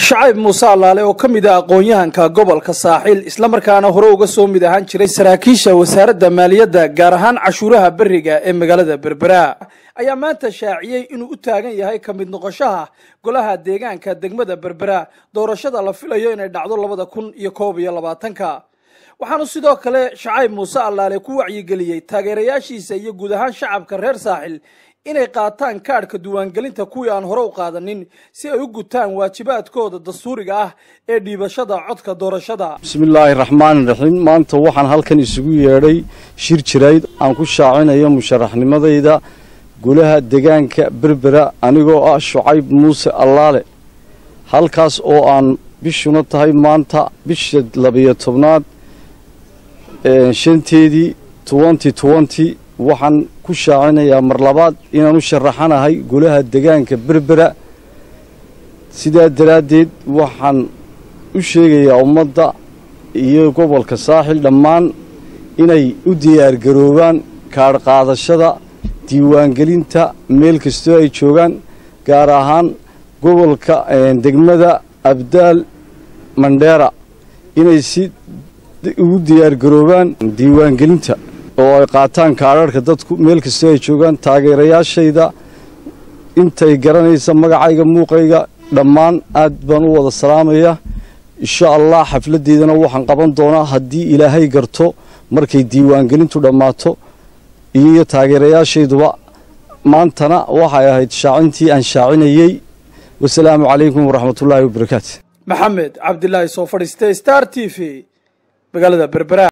shacayb muuse allaale oo ka mid ah aqoon-yahanka gobolka saaxiil islamarkaana hore uga soo mid ahaan jiray saraakiisha wasaaradda maaliyadda gaar ahaan cashuuraha beriga ee magaalada berbera ayaa maanta shaaciyey inuu u taagan yahay ka mid noqoshaha golaha deegaanka degmada berbera doorashada la filayo inay dhacdo labada kun iyo koob iyo labaatanka waxaanu sidoo kale shacayb muuse allaale ku wacyigeliyey taageerayaashiisa iyo guud ahaan shacabka reer saaxil inay qaataan kaadhka diiwaangelinta kuwii aan hore u qaadanin si ay u gutaan waajibaadkooda dastuuriga ah ee dhiibashada codka doorashada bismillaahi raxmaani raxiim maanta waxaan halkan isugu yeedhay shir jirayd aan ku shaacinayo musharaxnimadayda golaha degaanka berbera anigoo ah shucayb muuse allaale halkaas oo aan bishuna tahay maanta bisha labiyo tobnaad shanteedii twenty twenty waxaan ku shaacinayaa mar labaad inaan u sharaxanahay golaha degaanka berbera sidaa daraaddeed waxaan u sheegayaa ummadda iyo gobolka saaxil dhammaan inay u diyaargaroobaan kaadh qaadashada diiwaangelinta meel kastoo ay joogaan gaar ahaan gobolka degmada abdaal mandheera inay si ugu diyaargaroobaan diiwaangelinta oo ay qaataan kaadharhka dadku meel kastoo ay joogaan taageerayaashayda intay garanaysa magacayga muuqayga dhammaan aad baan u wada salaamaya insha allah xafladdeedana waxaan qaban doonaa haddii ilaahay garto markay diiwaangelintu dhammaato iyo taageerayaashayduba maantana waxay ahayd shaacintii aan shaacinayey wasalaamu calaykum waraxmatullaahi wabarakaatu maxamed cabdilaahi soo fadhiistay star t v magaalada berbera